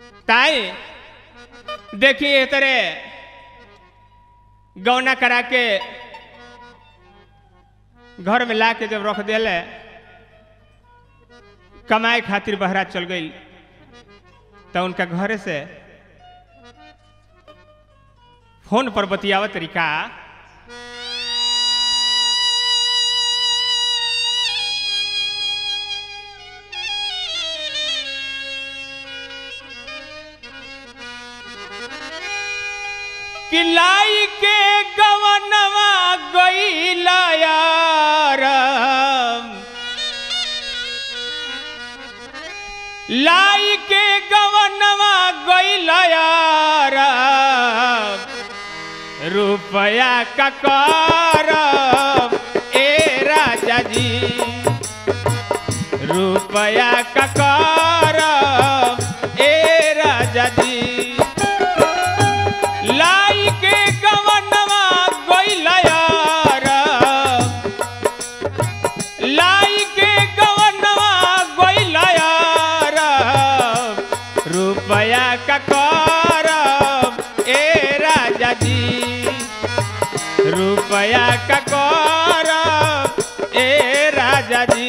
ताई देखिए तरे गौना करा के घर में ला के जब रख दिले कमाए खातिर बहरा चल गई तो उनका घरे से फोन पर बतियावा तरीका कि लाई के गवनवा गईला यार लाई के गवनवा गईला यार रुपया का कर ए राजा जी रुपया का कर ए राजा जी लाई के गवनवा गईला यार लाई के गवनवा गईला यार रुपया का कर ए राजा जी रुपया का कर ए राजा जी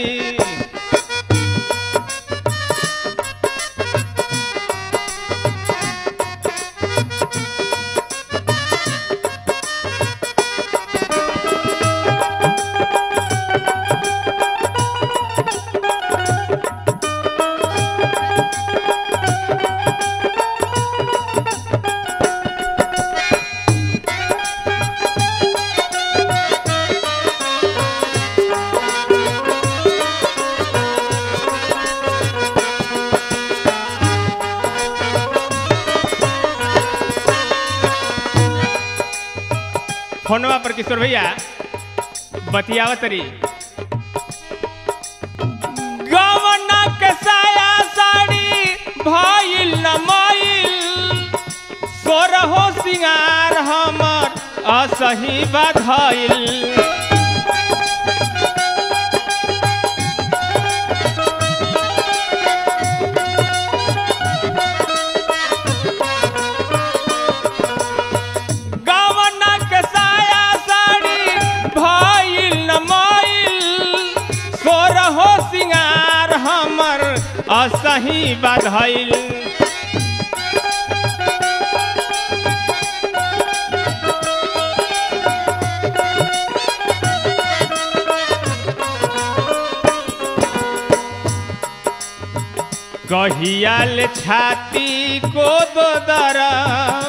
फोनवा पर किशोर भैया बतियावा तरी गवना के साया साड़ी भइल न मइल सोरहो सिंगार हमर असही बधइल गवना के साया साड़ी भइल न मइल सोरहो सिंगार हमर असही बधइल कहियाल छाती को दो दरम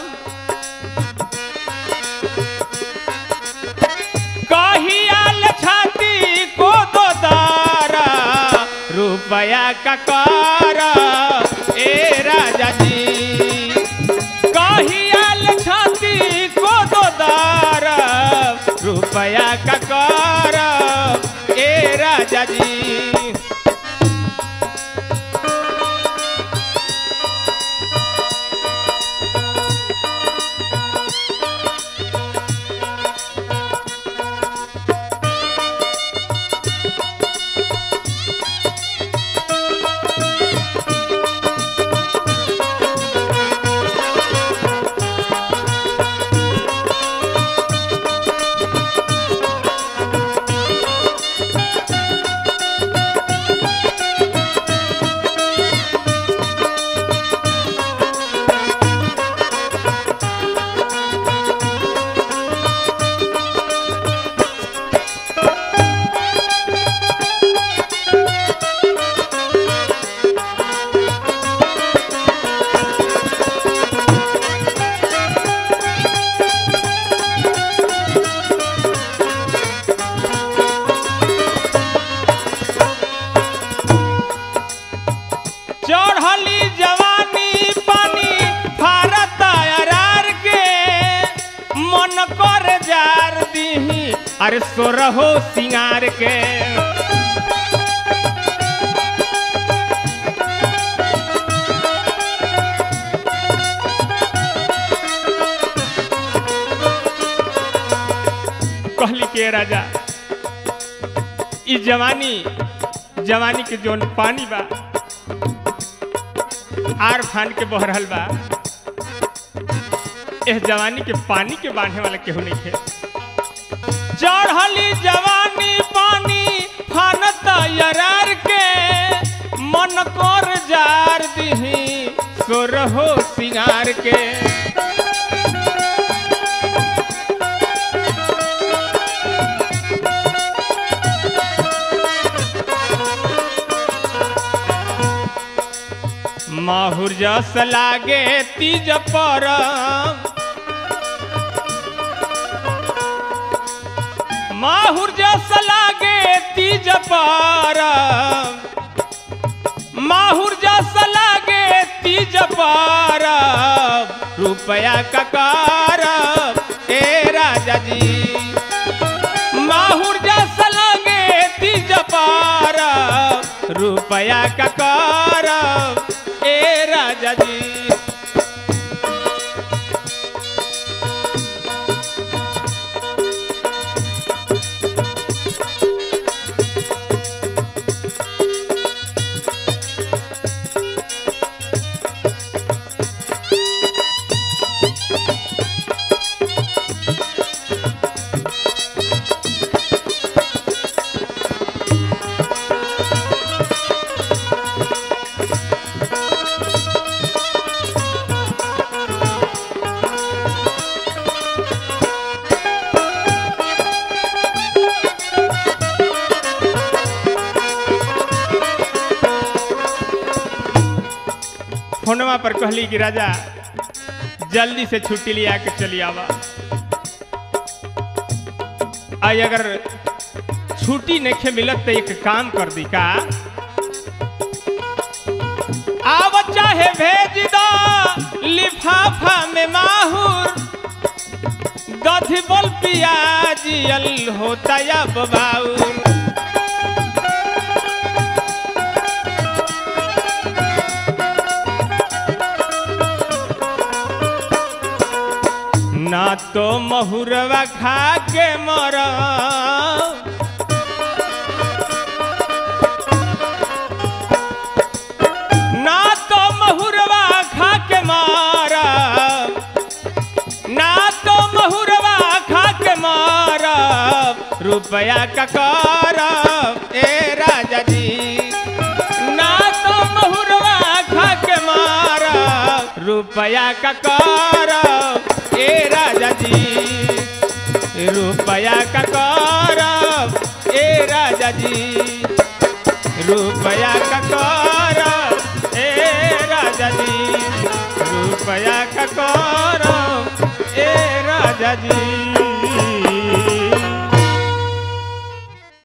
कहियाल छाती को दो दारा रुपया का कर ए राजा जी कहियाल छाती को दो दारा रुपया का कर ए राजा जी चढ़ली जवानी पानी फारत अरार के मन कर जार दीही अरे सोरहो सिंगार के कहली के राजा ई जवानी जवानी के जोन पानी बा आर फान के बह रहल बा इस जवानी के पानी के बांधे वाला केहू नहीं थे चढ़ली जवानी पानी फानत यरार के मन कर जार दिही सोरहो सिंगार के माहुर जस लागे तीज पर माहुर जस लागे तीज पर माहुर जस लागे तीज पर रुपया ककार ए राजा जी माहुर जस लागे तीज पर रुपया ककार ए राजा जी फोनवा पर कहली कि राजा जल्दी से छुट्टी लिया के चली आवा आई अगर छुट्टी नहीं मिलत तो एक काम कर दी का आव चाहे भेज दो लिफाफा में माहुर दधी बोल पियाजियल होता या बाउर ना तो महुरवा खा के मर ना तो महुरवा खा के मार ना तो महुरवा खा के मार रुपया का कर ए राजा जी ना तो महुरवा खा के मार रुपया का कर ए राजा जी रुपया का कर ए राजा जी रुपया का कर ए राजा जी रुपया का कर ए राजा जी